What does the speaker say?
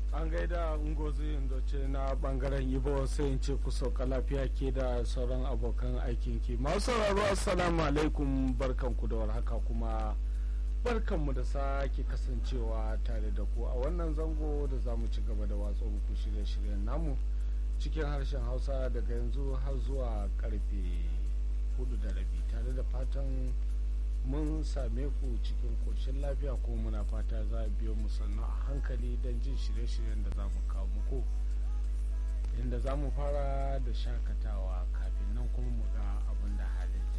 an gaida ngozi indoce na bangaren ibo sai in ce ku sauka lafiya ke da sauran abokan aikin ki masu sauraro assalamu alaikum barkanku da warhaka kuma barkanmu da sake kasancewa tare da ku a wannan zango da za mu ci gaba da watsa muku shirye-shiryen namu cikin harshen hausa daga yanzu har zuwa karfe hudu da rabi tare da fatan mun same ku cikin koshin lafiya ko muna fata za a biyo mu sannu a hankali don jin shirye-shiryen da za mu kawo muku inda za mu fara da shakatawa kafin nan kuma mu ga abin da hali